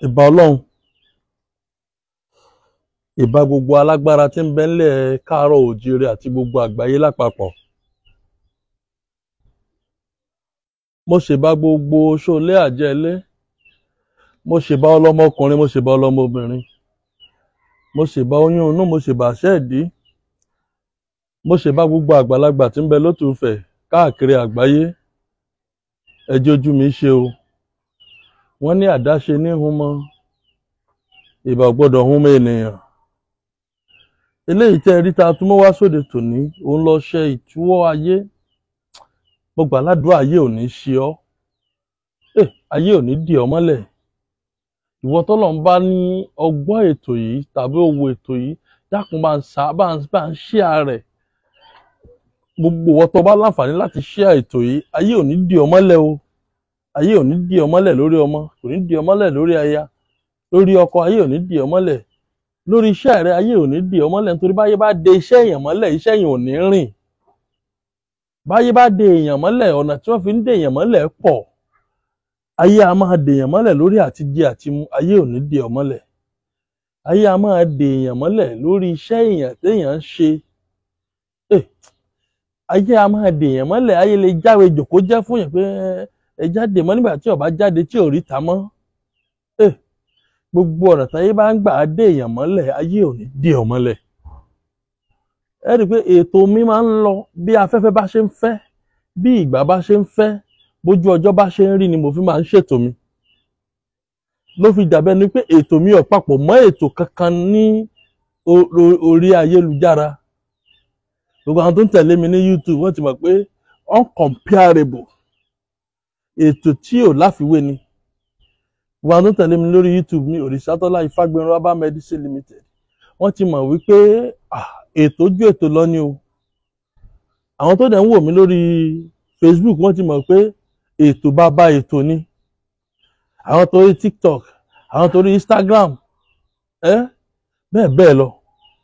ìbà ọlọ́run ìbà gbogbo alágbára tí ń bẹ ńlẹ̀ káàárọ̀ òjíire àti gbogbo àgbáyé lápapọ̀ mo ṣèbà gbogbo ṣọlé àjẹlé mo ṣèbà ọlọ́mọkùnrin mo ṣèbà ọlọ́mọbìnrin mo ṣèbà oyún inú mo ṣèbà ṣẹ́ẹ̀dí mo ṣèbà gbogbo àgbàlagbà tí ń bẹ lótùúfẹ̀ káàkiri àgbáyé ẹ jẹ́ ojú mi ṣe o wọ́n ní àdáṣe ní humọ ìbà ò gbọ́dọ̀ humọ ènìyàn eléyìí tẹ́ ẹ rí ta tún mọ́ wá sóde tòní òun lọ ṣe ìtúwọ́ ayé mo gbà ládùúrà ayé ò ní ṣe ọ́ Eh, ayé ò ní dì ọ́ mọ́lẹ̀ ìwọ tọ́lọ̀ ń bá ní ọgbọ́n ètò yìí tàbí owó ètò yìí dákun bá ń sa bá ń bá ń share rẹ̀ gbogbo ìwọ tó bá láǹfààní láti share ètò yìí ayé ò ní dì ọ́ mọ́lẹ̀ o ayé ò ní dì ọ́ mọ́lẹ̀ lórí ọmọ kò ní dì ọ́ mọ́lẹ̀ lórí aya lórí ọkọ ayé ò ní dì ọ́ mọ́lẹ̀ lórí iṣẹ́ rẹ ayé ò ní dì ọ́ mọ́lẹ̀ nítorí báyé bá de iṣẹ́ èèyàn mọ́lẹ̀ iṣẹ́ èèyàn ò ní rìn báyé bá de èèyàn mọ́lẹ̀ ọ̀nà tí wọ́n fi ń de èèyàn mọ́lẹ̀ pọ̀ ayé a máa de èèyàn mọ́lẹ̀ lórí àti jẹ àti mu ayé ò ní dì ọ́ mọ́lẹ̀ ayé a máa de èèyàn mọ́lẹ̀ lórí iṣẹ́ èèyàn téèyàn ń ṣe Eh, ayé a máa de èèyàn mọ́lẹ̀ ayé lè jáwé jòkó jẹ́ fún yẹn pé ẹ jáde mọ́ nígbà tí ó bá jáde tí ò rí ta mọ́ Eh, gbogbo ọ̀nà táyé bá ń gbà á dé èèyàn mọ́lẹ̀ ayé ò ní dì ọ́ mọ́lẹ̀ ẹ rí i pé ètò mi máa ń lọ bí afẹ́fẹ́ bá ṣe ń fẹ́ bí ìgbà bá ṣe ń fẹ́ bójú ọjọ́ bá ṣe ń rí ni mo fi máa ń ṣètò mi ló fi dàbẹ́ ni pé ètò mi ò papọ̀ mọ́ ètò kankan ní o- o- orí ayélujára gbogbo àwọn tó ń tẹ̀lé mi ní YouTube wọ́n ti mọ̀ pé uncomparable ètò tí ò láfiwé ni gbogbo àwọn tó ń tẹ̀lé mi lórí YouTube ní Òrìṣàtọ́lá Ifágbénró Herbal Medicine Limited wọ́n ti mọ̀ wípé ah, ètò ju ètò lọ ni o àwọn tó dẹ̀ ń wò mí lórí Facebook wọ́n ti mọ̀ pé ètò bàbá ètò ni àwọn tó rí TikTok àwọn tó rí Instagram ẹ bẹ́ẹ̀ bẹ́ẹ̀ lọ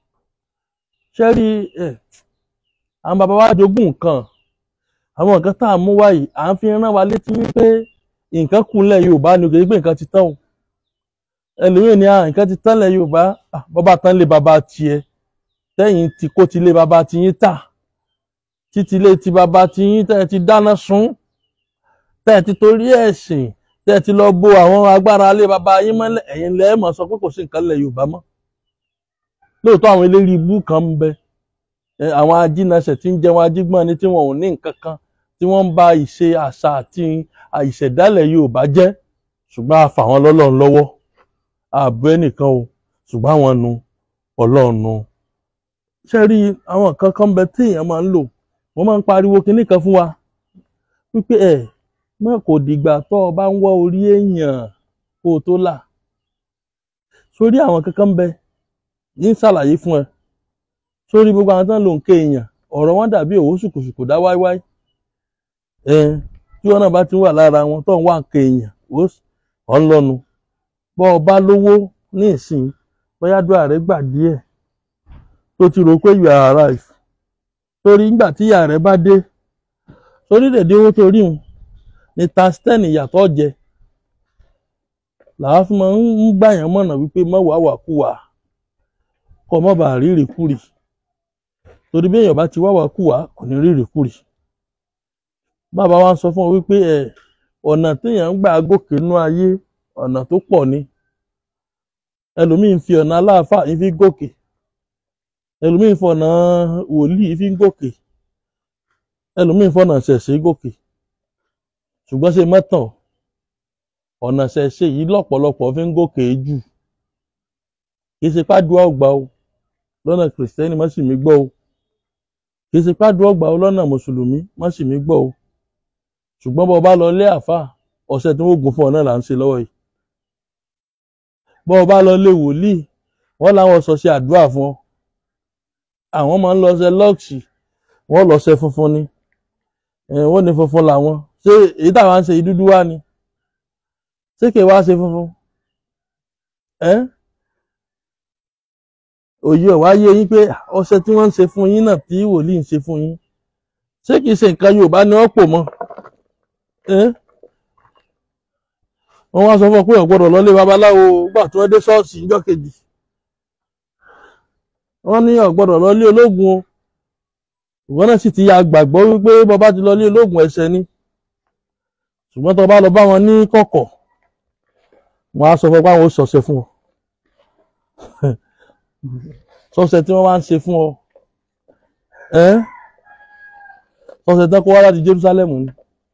ṣé rí ẹ àwọn bàbá wa jogún nǹkan àwọn nǹkan tá à ń mú wáyìí à ń fi rán wa létí wípé nǹkan kù ńlẹ̀ Yorùbá ni kò sí pé nǹkan ti tán o ẹlòmíì ní à nǹkan ti tán ńlẹ̀ Yorùbá Ah, bàbá tán lé bàbá tiẹ̀ tẹ́yìn tí kò ti lé bàbá tiyín tà títí lé ti bàbá tiyín tẹ́ ẹ ti dáná sun tẹ́ ẹ ti torí ẹ̀sìn tẹ́ ẹ ti lọ bo àwọn agbára lé bàbá yín mọ́lẹ̀ ẹ̀yin lẹ́ẹ̀ mọ̀ sọ pé kò sí nǹkan ńlẹ̀ Yorùbá mọ́ lóòótọ́ àwọn eléré ibú kan ń bẹ ẹ, àwọn ajínasẹ̀ tí ń jẹun ajígbọ́n ni tí wọn ò ní nǹkan kan tí wọ́n ń ba ìṣe àṣà àti ìṣẹ̀dálẹ̀ Yorùbá jẹ́ ṣùgbọ́n a fà wọ́n lọ́lọ́run lọ́wọ́ ààbò ẹnìkan o ṣùgbọ́n àwọn nu Ọlọ́run nu ṣe rí àwọn nǹkan kan ń bẹ tí èèyàn máa ń lò wọ́n máa ń pariwo kinní kan fún wa wípé ẹ mọ kò dìgbà tó o bá ń wọ́ orí èèyàn kó o tó là sórí àwọn kankan ń bẹ ní ṣàlàyé fún ẹ sórí gbogbo àwọn tó ń lo nǹkan èèyàn ọ̀rọ̀ wọn dàbí òwò ṣùkùṣùkù dá wáíwáí ẹ tí wọn náà bá ti wà lára wọn tó ń wá nǹkan èèyàn ó ọ̀ ń lọ́nu bọ́ ọ bá lówó ní ìsìn bóyá dúà rẹ gbà díẹ̀ tó ti rò pé you are alive torí nígbà tí ìyá rẹ bá dé torí dèdè owó tó rí un ní tasten ìyàtọ̀ jẹ làwa fi máa ń gbà yàn mọ̀nà wípé má wàá wà kú wà kọ́ mọ́ bàa rí ìrìkúrì torí bí èèyàn bá ti wá wà kú wà kò ní rí ìrìkúrì bàbá wa ń sọ fún ọ wípé ẹ ọ̀nà téèyàn ń gbà gòkè nú ayé ọ̀nà tó pọ̀ ni ẹlòmíì ń fi ọ̀nà aláàfáà ń fi gòkè ẹlòmíì ń fọ̀nà wòlíì fi ń gòkè ẹlòmíì ń fọ̀nà ṣẹ̀ṣẹ̀ gòkè ṣùgbọ́n ṣe mọ́tàn ọ̀nà ṣẹ̀ṣẹ̀ yìí lọ́pọ̀lọpọ̀ fi ń gòkè jù kì í ṣe pàdúrà ọgbà o lọ́nà kìrìsìtẹ́nì má sì mí gbọ́ o kì í ṣe pàdúrà ọgbà o lọ́nà mùsùlùmí má sì mí gbọ́ o ṣùgbọ́n bọ́ ọ bá lọ lé àáfàá ọ̀sẹ̀ tí wọ́n gùn fún ọ náà là ń ṣe lọ́wọ́ yìí bọ́ ọ bá lọ lé wòlíì wọ́n láwọn sọ ṣe àdúrà fún ọ àwọn máa ń lọ ṣe lọ́ọ̀ṣì wọ́n lọ ṣe funfun ni ẹ̀ wọ́n ní funfun làwọn ṣé èyí táwọn ń ṣe yìí dúdú wá ni ṣé kì í wá ṣe funfun ẹ́ òye ọ̀wá yé yín pé ọṣẹ tí wọ́n ń ṣe fún yín náà tí wòlíì ń ṣe fún yín ṣé kì í ṣe nǹkan Yorùbá ni wọ́n pò mọ́ ẹ́ wọ́n wá sọ fún ọ pé o gbọ́dọ̀ lọlé babaláwo gbà tí wọ́n dé ṣọ́ọ̀ṣì níjọ́ kejì wọ́n ní o gbọ́dọ̀ lọlé ológun o ìwọ náà sì ti ya gbàgbọ́ wípé bọba ti lọlé ológun ẹ̀ṣẹ̀ ni ṣùgbọ́n tó bá lọ bá wọn ní kọ̀kọ̀ wọ́n á sọ fún ọ pé àwọn ò ṣọ̀ṣẹ̀ fún ọ ṣọ̀ṣẹ̀ tí wọ́n wá ń ṣe fún ọ ẹ́ ṣọ̀ṣẹ̀ tán kó wá láti Jerusalem ni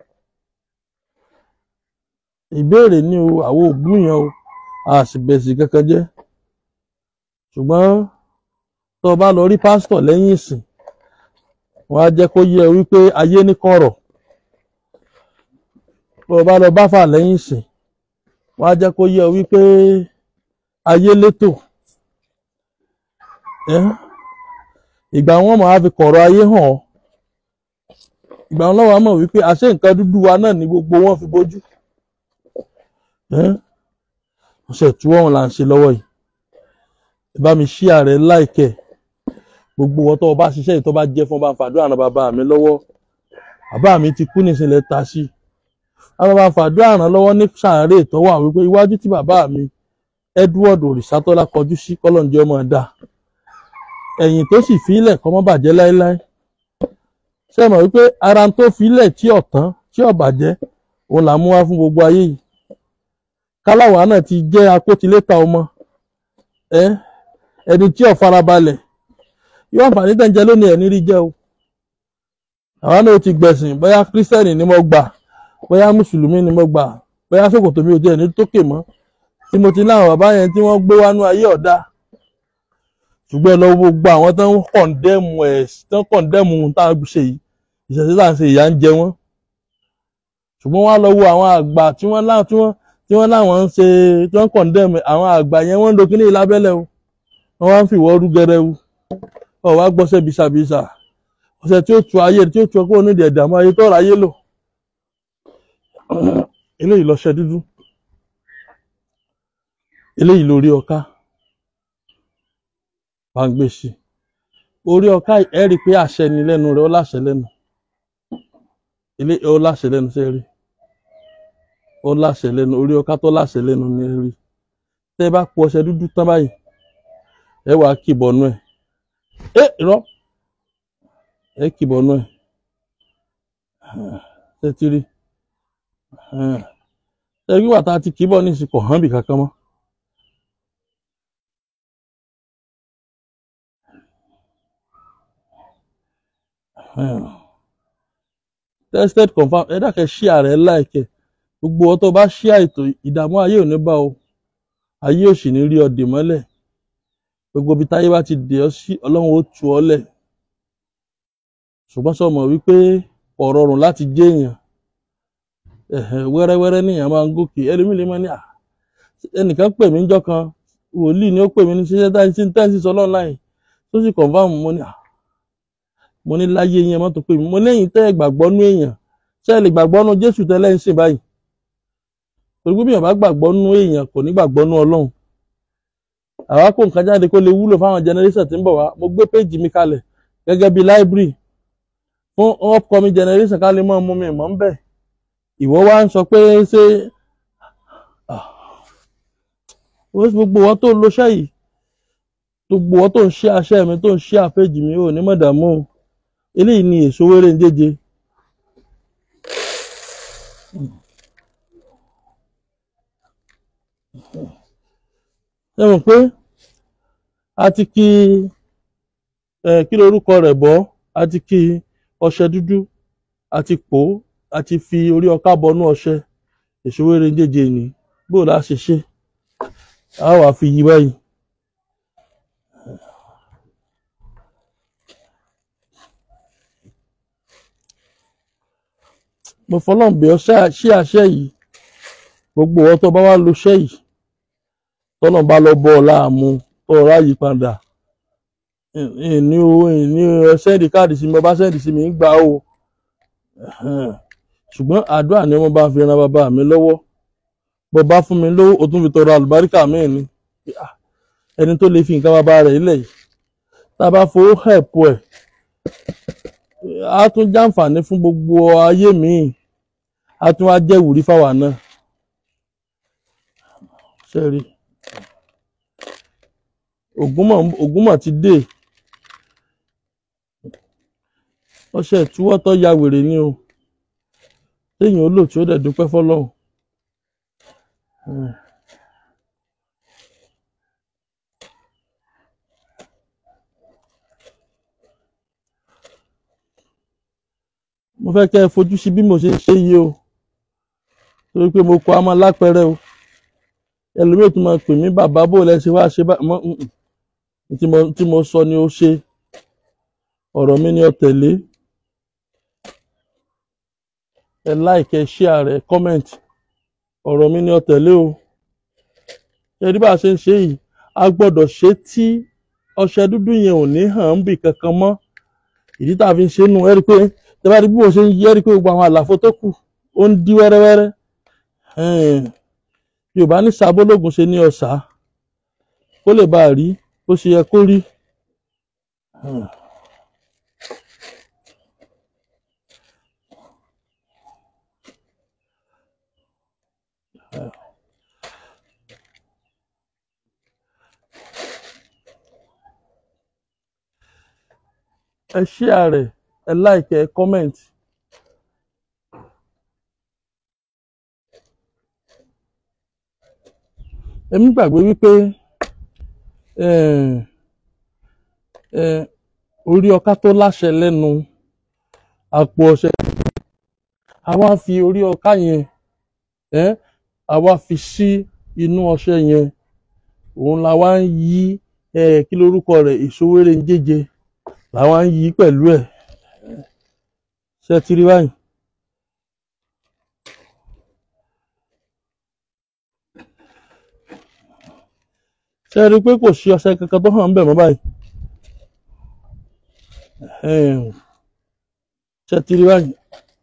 ìbéèrè ní o àwọn òbú yẹn o a sì bẹ̀sì kankan jẹ́ ṣùgbọ́n tó o bá lọ rí pásítọ̀ lẹ́yìn ìsìn wọ́n á jẹ́ kó yé ẹ wípé ayé ní kọ̀rọ̀ tó o bá lọ bá fà lẹ́yìn ìsìn wọ́n á jẹ́ kó yé ẹ wípé ayé létò ẹ́ ìgbà wọn máa fi kọ̀rọ̀ ayé hàn ọ́ ìgbà wọn lọ́wọ́ mọ̀ wípé àṣé nǹkan dúdú wa náà ni gbogbo wọn fi bójú ọ̀sẹ̀ tí wọ́n là ń ṣe lọ́wọ́ yìí ẹ bá mi ṣí ààrẹ láìkẹ́ gbogbo wọn tó o bá ṣiṣẹ́ yìí tó bá jẹ́ fún bá ń fàdúrà ràn bàbá mi lọ́wọ́ bàbá mi ti kú nísìnyí ta sí àwọn bá ń fàdúrà ràn lọ́wọ́ ní sàárè tó wà wípé iwájú tí bàbá mi Edward Òrìṣàtọ́lá kọjú sí kọ́lọ́njẹ́ ọmọ ẹ̀dá ẹ̀yìn tó sì fílẹ̀ kọ́ mọ́ bàjẹ́ láéláé ṣé mọ̀ wípé ara tó fílẹ̀ tí ọ̀tán tí ọ̀bàjẹ́ òun là mú wá fún gbogbo ayé yìí káláwa náà ti jẹ́ akótiléta ọmọ ẹ ẹni tí ò farabalẹ̀ yóò àǹfààní tẹ̀ ń jẹ lónìí ẹ̀ nírí jẹ́ o àwa náà ti gbẹ̀sìn bóyá kírísítẹ́nì ni mo gbà bóyá mùsùlùmí ni mo gbà bóyá ṣòkòtò mi ò tiẹ̀ ní tókè mọ́ tí mo ti láwọn bàbá yẹn tí wọ́n gbé wánú ayé ọ̀dà ṣùgbọ́n lọ gbogbo àwọn tó ń kọ̀ǹdẹ́mù ẹ̀ tó ń kọ̀ǹdẹ́mù tá a ṣe yìí ìṣẹ̀ṣẹ̀ tá à ń ṣe ìyà ń jẹ wọ́n ṣùgbọ́n wọ́n á lọ wo àwọn àgbà tí wọ́n láwọn tí wọ́n tí wọ́n láwọn ń ṣe tí wọ́n kọ̀ǹdẹ́mù àwọn àgbà yẹn wọ́n ń lo kíní lábẹ́lẹ̀ o wọ́n wá ń fi ìwọ́rú gẹrẹwu ọ̀ wá gbọ́sẹ̀ bisàbisà ọ̀sẹ̀ tí ó tu ayé tí ó tu ọkọ̀ onídìí ẹ̀dààmú ayé tó ráyé lò eléyìí lọ́ṣẹ dúdú eléyìí lórí ọká bá ń gbé sí orí ọká ẹ rí i pé àṣẹ ni lẹ́nu rẹ̀ ó láṣẹ lẹ́nu ilé ó láṣẹ lẹ́nu ṣe rí ó láṣẹ lẹ́nu orí ọká tó láṣẹ lẹ́nu ni ẹ rí tẹ́ bá po ọṣẹ dúdú tán báyìí ẹ wàá kìbọnú ẹ ẹ irọ́ ẹ kìbọnú ẹ ṣe ti rí ṣe wíwà tá a ti kìbọ ní ìsìnkú hàn bì kankan mọ́. tested confam ẹ dákẹ́ ṣí ààrẹ láìkẹ́ gbogbo ọtọ bá ṣí àìtó ìdààmú ayé ò ní bá o ayé ò sì ní rí ọ dè mọ́lẹ̀ gbogbo ibi táyé bá ti dè ọ sí ọlọ́run ó tu ọ lẹ̀ ṣùgbọ́n sọ mọ̀ wípé kò rọrùn láti jẹ́ èèyàn ẹ̀hẹ̀ wẹ́rẹ́wẹ́rẹ́ níyàn máa ń gòkè ẹlòmíì lè máa ní à ẹnìkan pè mí níjọ́ kan wòlíì ni ó pè mí ní ṣiṣẹ́ táyé tí táyé sọ lọ́nà láì tó sì confam mo ní à mo ní láyé yẹn mọ́tò pé mi mo lẹ́yìn tẹ́ ẹ gbàgbọ́ nú èèyàn ṣé ẹ lè gbàgbọ́ nú Jésù tẹ́lẹ̀ ń sìn báyìí torí pé bí èèyàn bá gbàgbọ́ nú èèyàn kò ní gbàgbọ́ nú Ọlọ́run àwa kó nǹkan jáde kó lè wúlò fáwọn generation tí ń bọ̀ wá mo gbé péjì mi kalẹ̀ gẹ́gẹ́ bí library fún upcoming generation ká lè mọ́ mú mi mọ́ ń bẹ̀ ìwọ wá ń sọ pé ṣé gbogbo wọn tó lo ṣẹ́ yìí gbogbo wọn tó ń ṣe àṣẹ mi tó ń ṣe àpéjì mi ò ní mọ̀dàmú o eléyìí ni èso wéré ń jẹjẹ ẹ mọ̀ pé a ti kí ẹ kí lorúkọ rẹ̀ bọ́ a ti kí ọṣẹ dúdú a ti pò ó a ti fi orí ọká bọnú ọṣẹ èso wéré ń jẹjẹ ni bó la ṣe ṣe a wà fi yí báyìí. mo fọlọ́n bẹ̀ ọ́ ṣí àṣẹ yìí gbogbo ọ tó bá wá lo ṣẹ́ yìí tọ́nà bá lọ bọ́ ọ láàmú tó ọ̀rá yìí padà ní o ní sẹ́ẹ̀dì káàdì sí mi ọba sẹ́ẹ̀dì sí mi ń gbà o ṣùgbọ́n àdúrà ni wọ́n bá fi ran bàbá mi lọ́wọ́ bó bá fún mi lówó o tún fi tọrọ àlùbáríkà míì ni ẹni tó lè fi nǹkan bàbá rẹ̀ ilẹ̀ yìí tá a bá fowó hẹ̀pù ẹ̀ a tún jàǹfààní fún gbogbo ayé míì a tún wá jẹ́ ìwúrí fáwa náà sẹ́rí ògúnmọ̀ ògúnmọ̀ ti dé ọṣẹ ìtúwọ́ tó ya wèrè ni o téèyàn ó lò tí ó dẹ̀ dúpẹ́ fọlọ́run. Hmm. mo fẹ́ kẹ́ ẹ fojú sí bí mo ṣe ń ṣe yìí o torí pé mo kọ á máa lápẹẹrẹ o ẹlòmíì tún máa pè mí bàbá bò lẹ ṣe wá ṣe bá mọ mm, mm. tí mo tí mo sọ ni ó ṣe ọ̀rọ̀ mi ni ó tẹ̀lé ẹ like ẹ share rẹ comment ọ̀rọ̀ mi ni ó tẹ̀lé o ẹ rí bá a ṣe ń ṣe yìí a gbọ́dọ̀ ṣe tí ọṣẹ dúdú yẹn ò ní hàn ń bì kankan mọ́ ìdí tá a fi ń ṣe nù ẹ rí i pé tẹ bá rí bí mo ṣe ń yí ẹ rí i pé gbogbo àwọn àlàfo tó kù ó ń dí wẹ́rẹ́wẹ́rẹ́ Ẹn, yorùbá ní sábólógún ṣe ní ọ̀sà kó lè bá a rí bó ṣe yẹ kó rí. Ẹn. ẹ share rẹ̀ ẹ like ẹ comment. èmi gbàgbé wípé eh, eh, orí ọká tó láṣẹ lẹ́nu àpò ọṣẹ àwa fi orí ọká yẹn eh, àwa fi sí inú ọṣẹ yẹn òun la wá ń yí eh, kí lorúkọ rẹ̀ ìṣòwéré ń jẹjẹ làwa ń yí pẹ̀lú ẹ̀ ṣe ti rí báyìí. ṣe rí i pé kò sí ọṣẹ kankan tó hàn ń bẹ̀ mọ́ báyìí. Ẹ̀hẹ́n. ṣe ti rí báyìí.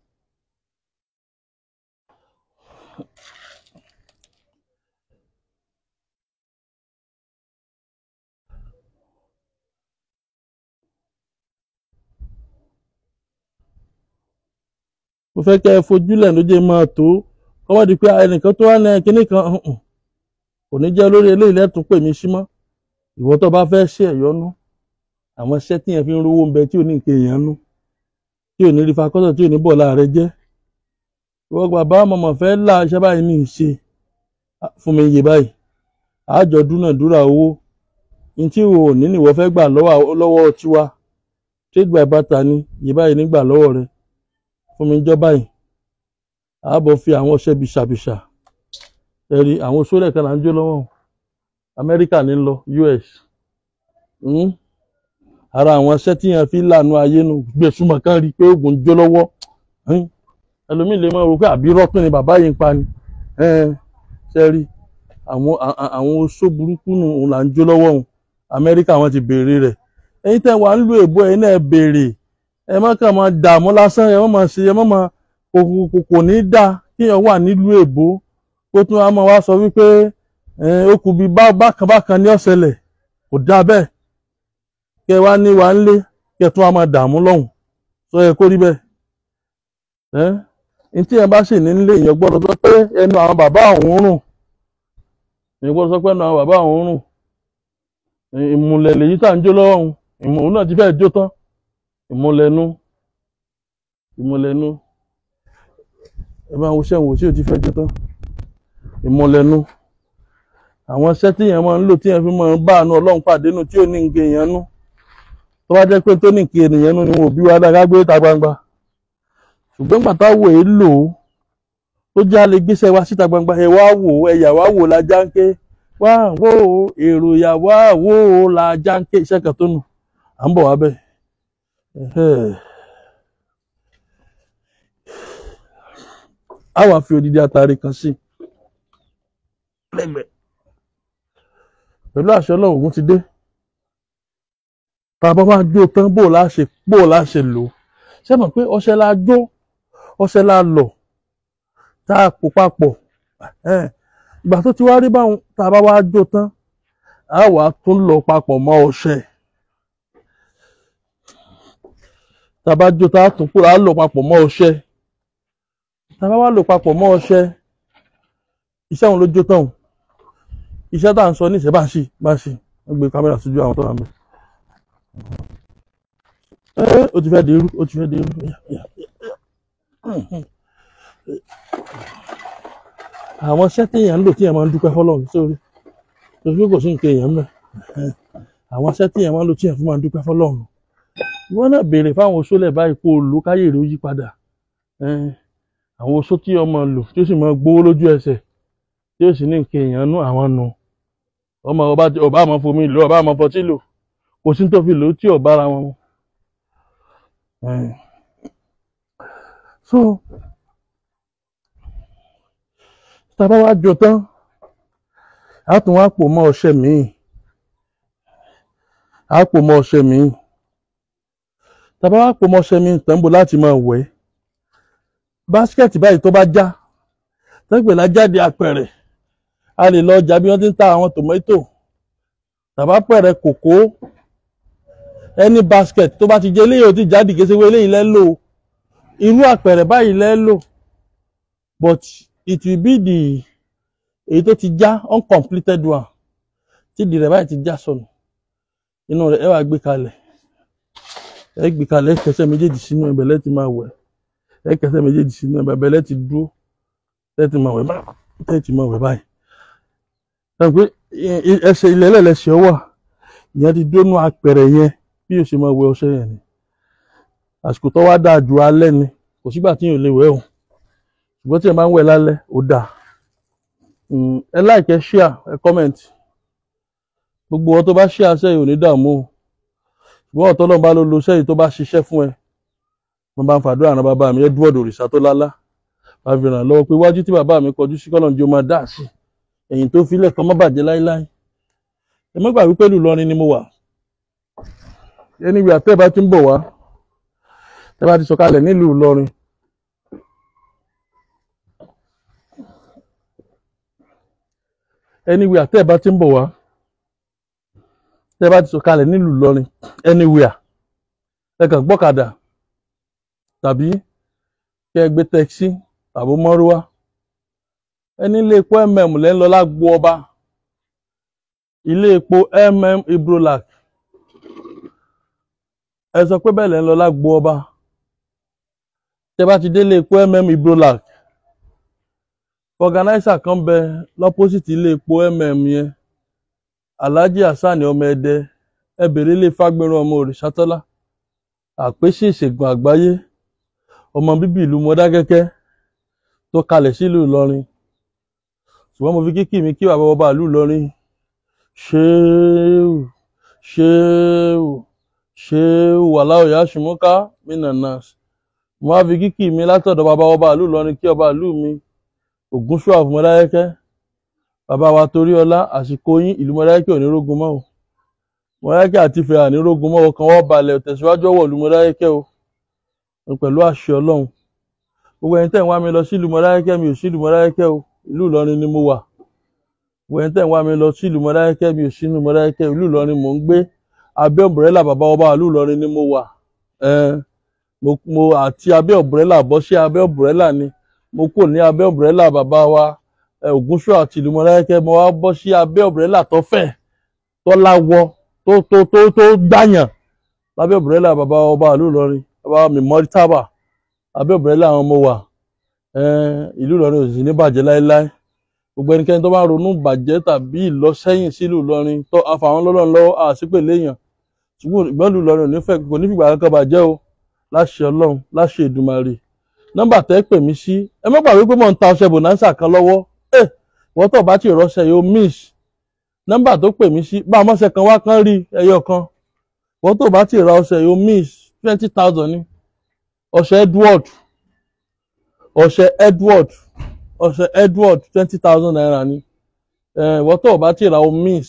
mo fẹ́ kẹ́ ẹ fojúlẹ̀ ló jẹ́ máa tó kọ́mọ́ di pé ẹnìkan tó wá ní kinní kan hùn kò ní jẹ́ lórí eléyìí lẹ́tùn pè mí sí mọ́ ìwọ tó bá fẹ́ ṣe ẹ̀yọ́nú àwọn iṣẹ́ tí yẹn fi ń rówó ń bẹ tí ò ní nǹkan èèyàn nú tí ò ní rí fakọ́tọ̀ tí ò ní bọ̀ láàrẹ jẹ́ ìwọ bàbá mọ̀mọ́ fẹ́ là iṣẹ́ báyìí ní ìṣe fún mi iye báyìí àjọ dúnàdúrà owó ní tí o ò ní nìwọ fẹ́ gbà lọ́wọ́ lọ́wọ́ tiwa trade by barter ni iye báyìí nígbà lọ́wọ́ rẹ fún mi jọ́ báyìí àábọ̀ fi àwọn ọṣẹ bìṣàbìṣà ẹ̀rí àwọn sólẹ̀ kan là ń jó lọ́wọ́ amẹ́ríkà ní lọ us mm? ara àwọn iṣẹ́ tí yẹn fi lànà ayé nu gbèsùmọ̀ kan rí i pé oògùn jó lọ́wọ́ mm? ẹlòmíì lè máa rò pé àbí rọ́pìn ni bàbá yìí ń pa ni ẹn, ṣe rí àwọn à- à- àwọn oṣó burúkú nù òun là ń jó lọ́wọ́ òun amẹ́ríkà wọn ti béèrè rẹ̀ ẹ̀yin tẹ́ wà ń lu èbó ẹ̀yin náà béèrè ẹ má kàn máa dààmú lásán ẹ má máa ṣe ẹ má máa kò kò- kò kò ní í dáa kéèyàn wà nílùú èbó kó tún wá máa wá sọ wípé ẹ, ó kù bí bá- bákan bákan ní ọ̀sẹ̀lẹ̀ kò dáa bẹ́ẹ̀ kẹ wá ní wa ńlé kẹ tún wá máa dààmú lọ́hùn sọ yẹ kó rí bẹ́ẹ̀ ẹ́ ní tí yẹn bá sì ní nílé èèyàn gbọ́dọ̀ sọ pé ẹnu àwọn bàbá òun rùn èèyàn gbọ́dọ̀ sọ pé ẹnu àwọn bàbá òun rùn ìmùlẹ̀ lèyí tá à ń jó lọ́wọ́ òun ìmùlẹ̀ òun náà ti fẹ́ẹ̀ jó tán ìmùlẹ̀nu ìmùlẹ̀nu ẹ bá wo sẹ́wọ̀n tí ò ti fẹ́ jó tán ìmùlẹ̀nu àwọn iṣẹ́ tí yẹn máa ń lò tí yẹn fi máa ń bá àánú ọlọ́run pàdé nù tí ò ní nǹkan èèyàn nú tó bá jẹ́ pé tó ní nǹkan ènìyàn nú ni wọn ò bí wa dáa ká gbé ta gbangba ṣùgbọ́n pàtó àwò èé lò ó tó já lè gbéṣẹ́ wa síta gbangba ẹ wá wò ó ẹ̀yà wá wò ó la já ń ké wá wò ó èrò ìyà wá wò ó la já ń ké iṣẹ́ kan tó nù à ń bọ̀ wá bẹ́ẹ̀. Ẹhẹ́. a wá fi odidi atare kan sí lẹ́gbẹ̀ẹ́ pẹ̀lú àṣẹ Ọlọ́run Ògún ti dé tá a bá wá jó tán bó o la ṣe bó o la ṣe lò ó ṣé mọ̀ pé ọṣẹ la jó ọṣẹ la lọ̀ tá a pò papọ̀ ẹhẹ́n. ìgbà tó ti wá rí báwọn tá a bá wá jó tán a wá tún lọ papọ̀ mọ́ ọṣẹ tá a bá jó tá a tún kúrò á lọ papọ̀ mọ́ ọṣẹ tá a bá wá lò papọ̀ mọ́ ọṣẹ iṣẹ́ òun ló jó tán o iṣẹ́ tá à ń sọ níṣẹ́ bá ń ṣì bá ń ṣì wọ́n gbé kámẹ́rà sójú àwọn tó wà mí. ẹ ó ti fẹ́ di irú ó ti fẹ́ di irú. Yà, yà, yà. àwọn iṣẹ́ téèyàn ń lò téèyàn máa ń dúpẹ́ fọlọ́run sórí torí pé kò sí nǹkan èèyàn mẹ́ àwọn iṣẹ́ téèyàn máa ń lò téèyàn fún máa ń dúpẹ́ fọlọ́run ìwọ náà béèrè fáwọn oṣólẹ̀ báyìí kó o lò káyè rẹ̀ ó yí padà Ẹn, àwọn oṣó tí ọmọ lò tí ó sì máa gbówó lójú ẹsẹ̀ tí ó sì ní nǹkan èèyàn nú àwọn nù ọmọ ọba ọba àmọ́ fomi lò ọba àmọ́ fọtí lò kò sí ní tó fi lò ó tí ò bára wọn mu. Ẹn. so tá a bá wá jọ tán a tún wá pò mọ́ ọṣẹ míì a pò mọ́ ọṣẹ míì tá a bá wá pò mọ́ ọṣẹ míì tán bò láti máa wẹ̀ báskẹ̀tì báyìí tó bá já tẹ́gbẹ̀ la jáde apẹ̀rẹ̀ a lè lọ ọjà bí wọ́n ti ń ta àwọn tòmẹ́tò tàbá pẹ̀rẹ̀ kòkó ẹni basket tó bá ti jẹ́ eléyìí ò ti jáde gẹ́sẹ́wé eléyìí lẹ́ lò irú àpẹ̀rẹ̀ báyìí lẹ́ lò but it will be the èyí tó ti já uncompleted one tí ìdí rẹ̀ báyìí ti já sọnù inú rẹ̀ ẹ wá gbé kalẹ̀ ẹ gbé kalẹ̀ ẹ kẹsẹ̀ méjèèjì sínú ẹbẹ̀ lẹ́tì máa wẹ̀ ẹ kẹsẹ̀ méjèèjì sínú ẹbẹ̀ lẹ́tì dúró lẹ́tì máa wẹ̀ báyìí lẹ́tì máa wẹ̀ báyìí ẹ pé ẹ- ẹ- ẹsẹ̀ ilẹ̀ ẹlẹ́lẹ́sẹ̀ wà ìyẹn ti dónú apẹ̀rẹ̀ yẹn bí yóò ṣe máa wẹ̀ ọṣẹ yẹn ni àsìkò tó wá dáa ju alẹ́ ni kò sígbà tí yóò lè wẹ̀ o ṣùgbọ́n tí ẹ máa ń wẹ̀ lálẹ́ ó dáa Mm, ẹ like ẹ share ẹ comment gbogbo ọ tó bá share sẹ́yìn ò ní dààmú o ṣùgbọ́n ọ̀tọ́ náà bá ló lo sẹ́yìn tó bá ṣiṣẹ́ fún ẹ mo bá ń fàdúrà ràn bàbá mi Edward òrìṣà tó lálá bá fi ràn lọ́wọ́ pé iwájú tí bàbá mi kọjú sí kọ́nà jẹ́ ó máa dà sí ẹ̀yìn tó filẹ̀ kan má bàjẹ́ láíláí ẹ má gbà wípé Ìlọrin ni mo wà ẹni wí àtẹ́ bá ti ń bọ̀ wá tẹ́ bá ti sọ̀kalẹ̀ nílùú Ìlọrin anywhere tẹ́ ẹ bá ti ń bọ̀ wá tẹ́ ẹ bá ti sọ̀kalẹ̀ nílùú Ìlọrin anywhere ẹ kàn gbọ́kadà tàbí kẹ́ ẹ gbé tẹ́kisí tàbí mọ́rúwá ẹni ilé epo mm lẹ́ ń lọ lágbo ọba ilé epo mm ibrolac ẹ sọ pé bẹ́ẹ̀ lẹ́ ń lọ lágbo ọba tẹ́ ẹ bá ti délé epo mm ibrolac organizer kan bẹ lọ́pọ́sìtì ilé epo mm yẹn alhaji hasan ọmọ ẹdẹ ẹ bèrè ilé fagbẹrún ọmọ òrìṣàtọ́lá àpèsè ìṣègùn àgbáyé ọmọ bíbí ìlú mọdákẹ́kẹ́ tó kalẹ̀ sílùú ìlọrin ṣùgbọ́n mo fi kíkì mi kí bàbá ọba ìlú ìlọrin ṣéèwù ṣéèwù ṣéèwù wàláwò yá ṣùmọ́ká minanas mo wá fi kíkì mi látọ̀dọ̀ bàbá ọba ìlú ìlọrin kí ọba ìlú mi ògúnṣúà fún mọdákẹ́kẹ́ bàbá wa torí ọlá àsìkò yín ìlú mọdákẹ́kẹ́ ò ní rógun mọ́ o mọdákẹ́kẹ́ àti ìfẹ́ àní rógun mọ́ ọkàn wọ́n balẹ̀ tẹ̀síwájú ọwọ́ ìlú mọdákẹ́kẹ́ o pẹ̀lú àṣẹ ọlọ́run gbogbo ẹni tẹ́ ń wá mi lọ sílùú mọdákẹ́kẹ́ mi ò sílùú mọdákẹ́kẹ́ o ìlú ìlọrin ni mo wà gbogbo ẹni tẹ́ ń wá mi lọ sílùú mọdákẹ́kẹ́ mi ò sílùú mọdákẹ́kẹ́ ìlú ìlọrin mò ń gbé abẹ́ ọ̀bùrẹ́là bàbá ọba ìlú ìlọrin ni mo wà ẹn mo mo àti abẹ́ ọ̀bùrẹ́là bọ́ sí abẹ́ ọ̀bùrẹ́là ni mo kò ní abẹ́ ọ̀bùrẹ́là bàbá wa ẹ, ògúnṣọ́ àti ìlú mọdákẹ́kẹ́ mo wá bọ́ sí abẹ́ ọ̀bùrẹ́là tó fẹ̀ tó láwọ tó tó tó tó gbàyàn lábẹ́ ọ̀bùrẹ́là bàbá ọba ìlú ìlọrin bàbá mi mọ́rítàbà abẹ́ ọ̀bùrẹ́là àwọn ọmọ wa ẹn, ìlú ìlọrin ò sì ní bàjẹ́ láéláé gbogbo ẹnikẹ́ni tó bá ronú bàjẹ́ tàbí ìlọsẹ́yìn sílùú ìlọrin tó afàwọn lọ́lọ́run lọ́wọ́ àṣìpèlè èèyàn ṣùgbọ́n ìgbọ́n ìlú ìlọrin ò ní fẹ́ kò ní fìgbà kankan bàjẹ́ o láṣẹ ọlọ́run láṣẹ ìdùmarè nọ́mbà tẹ́ pè mí sí ẹ má gbàgbé pé mò ń ta ọṣẹ bonanza kan lọ́wọ́ ẹ wọ́n tó bá ti rọ́ṣẹ yóò miss nọ́mbà tó pè mí sí bá a mọ́ṣẹ kan wá kán rí ẹyọ kan wọ́n tó bá ti ra ọṣẹ yóò miss twenty thousand ní ọṣẹ Edward ọṣẹ Edward ọṣẹ Edward twenty thousand naira ni ẹ wọ́n tó bá ti ra o miss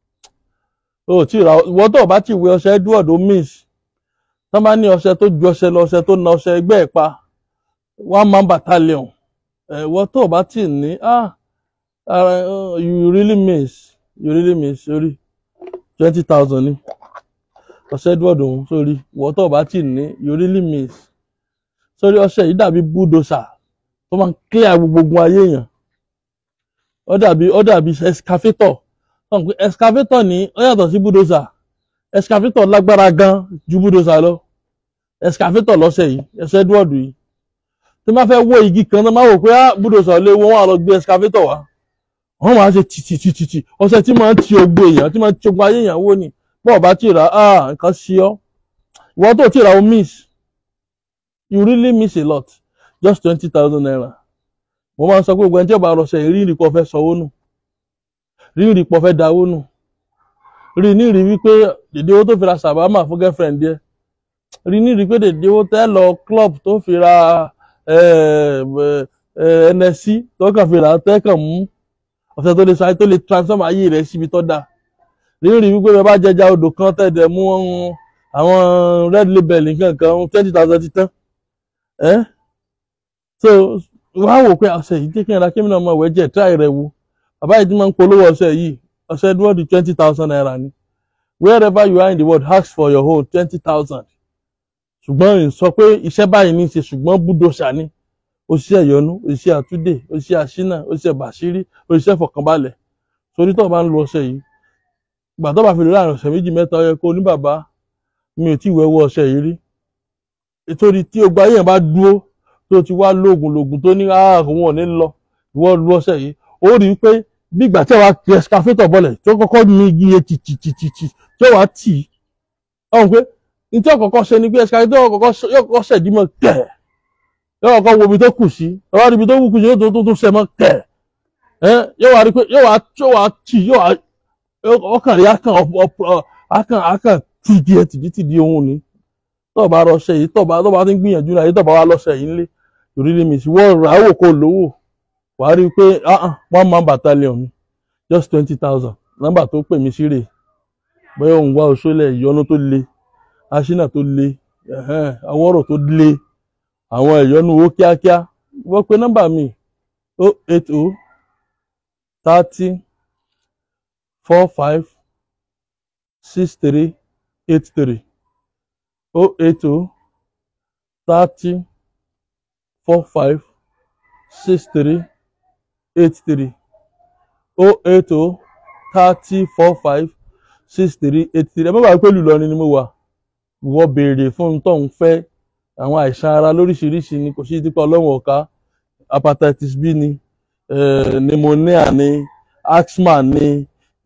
o ti ra wọ́n tó bá ti wé ọṣẹ Edward o miss tọ́ bá ní ọṣẹ tó ju ọṣẹ lọ ọṣẹ tó na ọṣẹ ẹgbẹ́ ẹ̀ pa one man battalion ẹ wọ́n tó bá ti ní ah ara uh, you really miss you really miss sórí twenty thousand ni ọṣẹ Edward òun sórí wọ́n tó bá ti ní you really miss sórí ọṣẹ yìí dàbí bulldozer tó máa ń clear gbogbo ogun ayé èèyàn ó dàbí ó dàbí excavator ọ̀n pé excavator ní ó yàtọ̀ sí bulldozer excavator lágbára gan ju bulldozer lọ excavator lọ́sẹ̀ yìí ẹsẹ̀ Edward yìí tí wọ́n fẹ́ wó igi kan náà máa wò pé ah bulldozer lé wọ́n wà lọ gbé excavator wá wọ́n máa ṣe tìtìtìtì ọṣẹ tí máa ń ti ogbo èèyàn tí máa ń ti ogbo ayé èèyàn wó ni bọ́ọ̀ bá ti rà á nǹkan sí ọ́ ìwọ́n tó ti rà ó miss you really miss a lot just twenty thousand naira mo máa ń sọ pé gbogbo ẹni tí ó bá rọṣẹ yìí rí ìrìpọ̀ fẹ́ sanwó nù rí ìrìpọ̀ fẹ́ dáwó nù rí ní ìrì wípé dèdè owó tó fi ra sàbámà fún girlfriend yẹ rí ní ìrì pé dèdè owó tẹ́ lọ club tó fi ra nsc tó kàn fi ra tẹ́kàn mú ọ̀sẹ̀ tó lè sọ ayé tó lè transform ayé rẹ̀ síbi tó dáa rí ní ìrì wípé bẹ́ẹ̀ bá jẹja odò kan tẹ̀dẹ̀ mú àwọn red label nǹkan kan twenty thousand ti tán ẹ́ so wọ́n á wò pé ọ̀sẹ̀ yìí jẹ́ kí n ra kí n náà mọ̀ wẹ́jẹ̀ tíráì rẹ̀ wo bàbá yìí ti máa ń polówó ọ̀sẹ̀ yìí ọ̀sẹ̀ Edward twenty thousand naira ni wherever you are in the world ask for your own twenty thousand ṣùgbọ́n n sọ pé iṣẹ́ báyìí ní í ṣe ṣùgbọ́n búdòṣà ni òṣìṣẹ́ ìyọnu òṣìṣẹ́ àtúndè òṣìṣẹ́ àṣínà òṣìṣẹ́ bàṣírí òṣìṣẹ́ fọkànbalẹ̀ torí tó o bá ń lo ọ̀sẹ̀ yìí ìgbà tó bá fi lè láàrin ọ̀sẹ̀ méjì mẹ́ta ó yẹ kó o ní bàbá mi ò tí ì wẹ́wọ́ ọ̀sẹ̀ yìí rí nítorí tí ogbà yẹn bá dúró tó ti wá lóògùn lóògùn tó ní àwọn ò ní lọ ìwọ lu ọ̀sẹ̀ yìí ó rí i pé bí ìgbà tí wàá kí ẹsikafétọ̀ bọ̀lẹ̀ tó kọ́kọ́ ní igi yẹn tìtìtìtì tí wàá tì í ọ̀hún pé ní tí ọ̀kọ̀ọ̀kọ̀ ṣe ni pé ẹsikafétọ̀ yóò kọ́kọ́ ṣẹ̀dí mọ́ kẹ̀ yóò kọ́kọ́ wo ibi tó kù sí yóò wá rí ibi tó kù sí yóò tó tó ṣẹ mọ́ kẹ̀ yóò wá rí pé yóò wá tì yóò wá ọkàn rí akàn akàn tì igi yẹn tìdí di ohun ni tó bá rọṣẹ yìí tó bá tó bá ti ń gbìyànjú náà yìí tó bá wá lọ́ṣẹ yìí ńlé torí lè mìsí wọ́n rà á wò kó lówó wà á rí i pé one man battalion ni just twenty thousand nọ́mbà tó pè mí sí rè bóyá òun wá oṣoolẹ̀ ìyọnu tó le aṣínà tó le awọ́rọ̀ tó le àwọn ìyọnu owó kíákíá wọ́n pe nọ́mbà mi o eight o thirty four five six three eight three o eight o thirty four five six three eight three o eight o thirty four five six three eight three ẹ má bàa pé lùlọrin ni mo wà wọ́n béèrè fún tó ń fẹ́ àwọn àìsàn ara lóríṣiríṣi ni kò sí dípò ọlọ́run ọ̀ka hepatitis B ni pneumonia ni asthma ni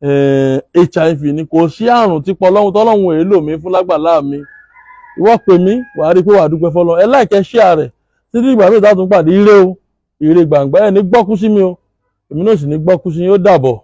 HIV ni kò sí àrùn tí pọlọ́run tọ́lọ́run èélò mi fún lágbàlá mi ìwọ pè mí wàá rí i pé wàá dúpẹ́ fọlọ́ ẹ láìkẹ́ ṣíà rẹ̀ títí ìgbà mi ìta tún pàdé ire o ire gbàngbà ẹ̀ ní gbọ́kú sí mi o èmi náà sì ní gbọ́kú sí yín ó dàbọ̀.